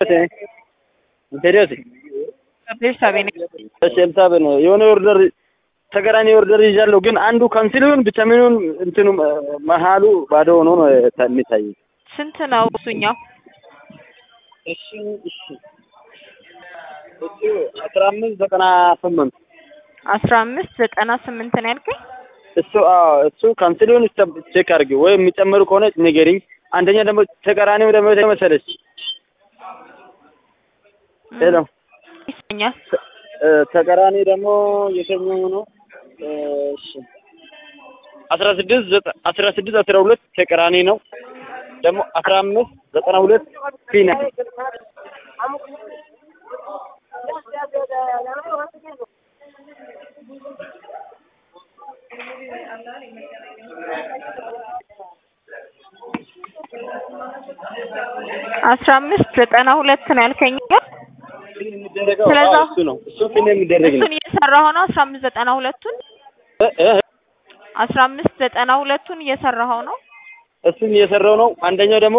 ኢንቴሪዮስ ቤርሳቤ ነኝ። እሺ ኤልሳቤ ነው። የሆነ ኦርደር ተገራኒ ኦርደር ይዣለሁ፣ ግን አንዱ ካንስል ይሁን ብቻ ምን ይሁን እንትኑ መሀሉ ባዶ ሆኖ ነው የሚታይ። ስንት ነው እሱኛው? እሺ እሺ እሱ አስራ አምስት ዘጠና ስምንት አስራ አምስት ዘጠና ስምንት ነው ያልከኝ? እሱ አዎ እሱ ካንስል ይሁን ቼክ አድርጊ፣ ወይ የሚጨምሩ ከሆነ ንገሪኝ። አንደኛ ደግሞ ተቃራኒው ደግሞ መሰለች ሄሎ ይሰኛል። ተቃራኒ ደግሞ የትኛው ነው? እሺ አስራ ስድስት ዘጠ- አስራ ስድስት አስራ ሁለት ተቃራኒ ነው። ደግሞ አስራ አምስት ዘጠና ሁለት ፊና አስራ አምስት ዘጠና ሁለት ነው ያልከኝ? የሚደረገው ስለዛ- አዎ፣ እሱ ነው እሱ ፊና የሚደረግ ነው። እሱን እየሰራሁ ነው። አስራ አምስት ዘጠና ሁለቱን እ እ አስራ አምስት ዘጠና ሁለቱን እየሰራኸው ነው። እሱን እየሰራው ነው። አንደኛው ደግሞ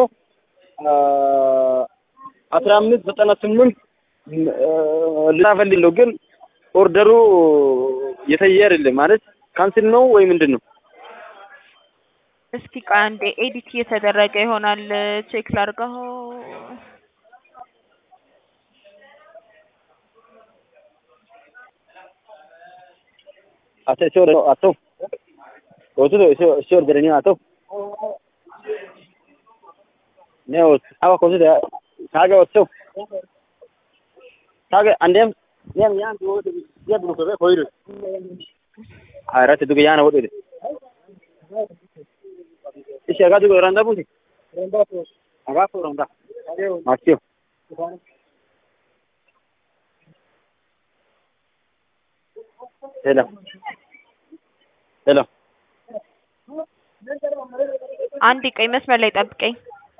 አስራ አምስት ዘጠና ስምንት ልናፈልለው ግን ኦርደሩ የተየ አይደለም ማለት ካንስል ነው ወይ ምንድን ነው? እስኪ ቆይ አንዴ ኤዲት እየተደረገ ይሆናል ቼክ ላድርገው። አቶ እሺ ወደ አቶ ወጡ እሺ እሺ ወደ አቶ ነው አዋ ኮዚ ታገ ወጡ ታገ አንዴም ያን ያን ወደ ያብ ነው ከበ ኮይሩ አራት ዱገ ያን ወደ እሺ አጋ ዱገ ራንዳ ቡቲ አጋ ኮ ራንዳ አክቲዮ ሄሎ ሄሎ አንድ ቀይ መስመር ላይ ጠብቀኝ።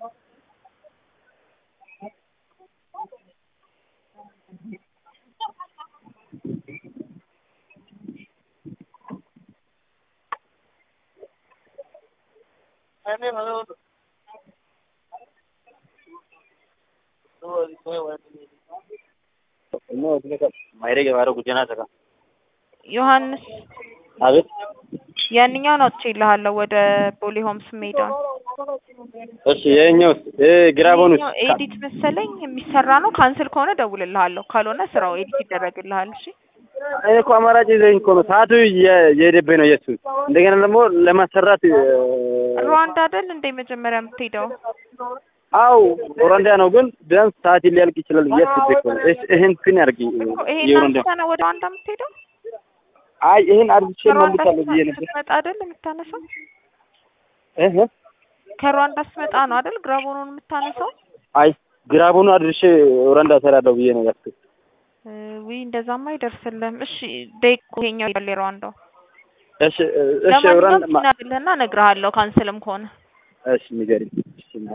ማይረግ የባረው ጉጀና ተካ ዮሐንስ አቤት ያንኛውን አውጥቼልሃለሁ ወደ ቦሌ ሆምስ ሜዳውን። እሺ የኛው ግራቦኑስ ይሄኛው ኤዲት መሰለኝ የሚሰራ ነው። ካንስል ከሆነ ደውልልሃለሁ፣ ካልሆነ ስራው ኤዲት ይደረግልሃል። እሺ እኔ እኮ አማራጭ ይዘኝ እኮ ነው ሰዓቱ እየ- እየሄደብኝ ነው የሱ እንደገና ደግሞ ለማሰራት እ፣ ሩዋንዳ አይደል እንደ መጀመሪያ የምትሄደው? አው ሩዋንዳ ነው ግን ቢያንስ ሰዓት ሊያልቅ ይችላል ብዬ አስቤ እኮ ነው። እሺ ይሄን ፒን አድርጊ ይሄን የሩዋንዳ አንተ ነው ወደ ሩዋንዳ የምትሄደው? አይ ይሄን አድርጌ ከሩዋንዳ መልሳለሁ ብዬ ነበር ስትመጣ አይደል የምታነሳው? እህ ከሩዋንዳ ስትመጣ ነው አይደል ግራቦኑን የምታነሳው? አይ ግራቡን አድርሼ ሩዋንዳ እሰራለሁ ብዬ ነው ያስኩት። እ፣ ውይ እንደዛማ አይደርስልህም። እሺ ደቂቁ ይሄኛው ይላል የሩዋንዳው። እሺ እ፣ እሺ ለማንኛውም ሩዋንዳ ማ- ሲናግልህና እነግርሃለሁ ካንስልም ከሆነ እሺ ንገሪኝ። እሺ እና-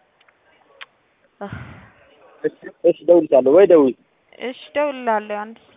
እህ፣ እሺ እሺ ደውልሻለሁ ወይ ደውይ እሺ ደውልልሃለሁ አንድ